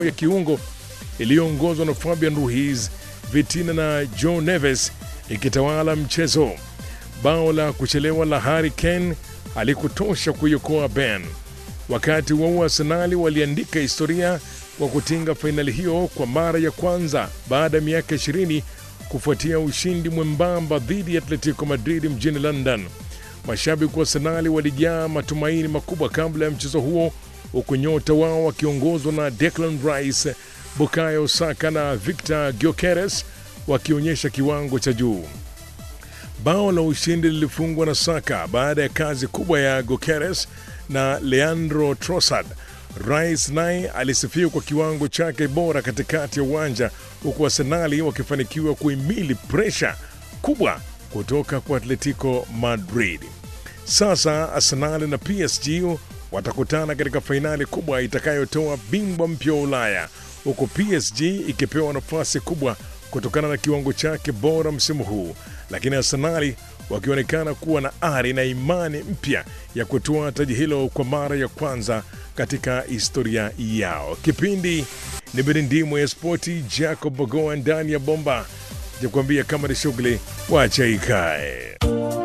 ya kiungo iliyoongozwa na Fabian Ruiz, Vitina na Joe Neves ikitawala mchezo. Bao la kuchelewa la Harry Kane alikutosha kuiokoa Ben. Wakati huo Arsenali waliandika historia kwa kutinga fainali hiyo kwa mara ya kwanza baada ya miaka 20 kufuatia ushindi mwembamba dhidi ya Atletico Madrid mjini London. Mashabiki wa Arsenali walijaa matumaini makubwa kabla ya mchezo huo, huku nyota wao wakiongozwa na Declan Rice, Bukayo Saka na Victor Gyökeres wakionyesha kiwango cha juu. Bao la ushindi lilifungwa na Saka baada ya kazi kubwa ya Gyökeres na Leandro Trossard. Rice naye alisifiwa kwa kiwango chake bora katikati ya uwanja, huku Arsenali wakifanikiwa kuhimili presha kubwa kutoka kwa Atletico Madrid. Sasa Arsenal na PSG watakutana katika fainali kubwa itakayotoa bingwa mpya wa Ulaya, huku PSG ikipewa nafasi kubwa kutokana na kiwango chake bora msimu huu, lakini Arsenali wakionekana kuwa na ari na imani mpya ya kutoa taji hilo kwa mara ya kwanza katika historia yao. Kipindi ni Mirindimo ya Spoti, Jacob Bogoa ndani ya bomba, jakuambia kama ni shughuli wacha ikae.